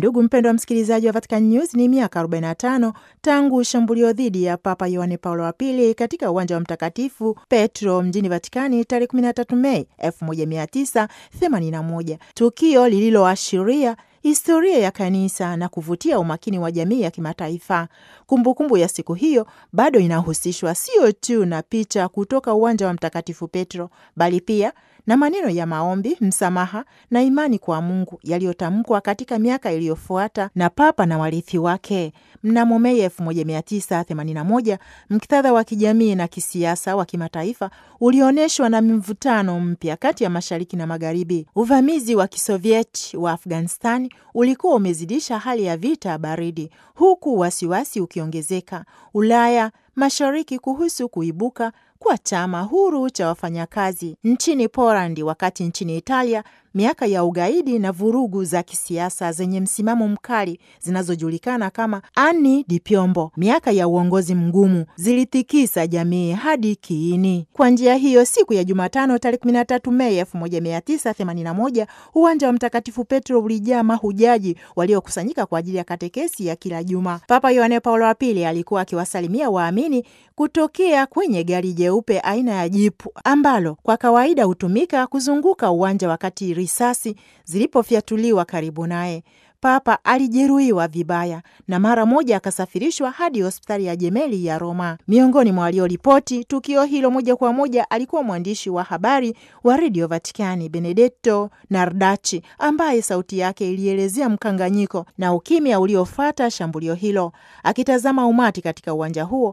Ndugu mpendwa msikilizaji wa Vatican News, ni miaka 45 tangu shambulio dhidi ya Papa Yohane Paulo wa Pili katika uwanja wa Mtakatifu Petro mjini Vatikani tarehe 13 Mei 1981, tukio lililoashiria historia ya kanisa na kuvutia umakini wa jamii ya kimataifa. Kumbukumbu ya siku hiyo bado inahusishwa sio tu na picha kutoka uwanja wa Mtakatifu Petro, bali pia na maneno ya maombi, msamaha na imani kwa Mungu yaliyotamkwa katika miaka iliyofuata na Papa na warithi wake. Mnamo Mei 1981 mktadha wa kijamii na kisiasa wa kimataifa ulionyeshwa na mvutano mpya kati ya mashariki na magharibi. Uvamizi wa kisovieti wa Afghanistan ulikuwa umezidisha hali ya vita baridi, huku wasiwasi ukiongezeka Ulaya mashariki kuhusu kuibuka kwa chama huru cha wafanyakazi nchini Polandi, wakati nchini Italia miaka ya ugaidi na vurugu za kisiasa zenye msimamo mkali zinazojulikana kama Anni di Piombo, miaka ya uongozi mgumu, zilitikisa jamii hadi kiini. Kwa njia hiyo, siku ya Jumatano tarehe 13 Mei 1981 uwanja wa Mtakatifu Petro ulijaa mahujaji waliokusanyika kwa ajili ya katekesi ya kila juma. Papa Yohane Paulo wa Pili alikuwa akiwasalimia waamini kutokea kwenye gari jeupe aina ya jipu ambalo kwa kawaida hutumika kuzunguka uwanja wakati risasi zilipofyatuliwa karibu naye. Papa alijeruhiwa vibaya na mara moja akasafirishwa hadi hospitali ya Jemeli ya Roma. Miongoni mwa walioripoti tukio hilo moja kwa moja alikuwa mwandishi wa habari wa redio Vatikani Benedetto Nardachi, ambaye sauti yake ilielezea mkanganyiko na ukimya uliofuata shambulio hilo. Akitazama umati katika uwanja huo,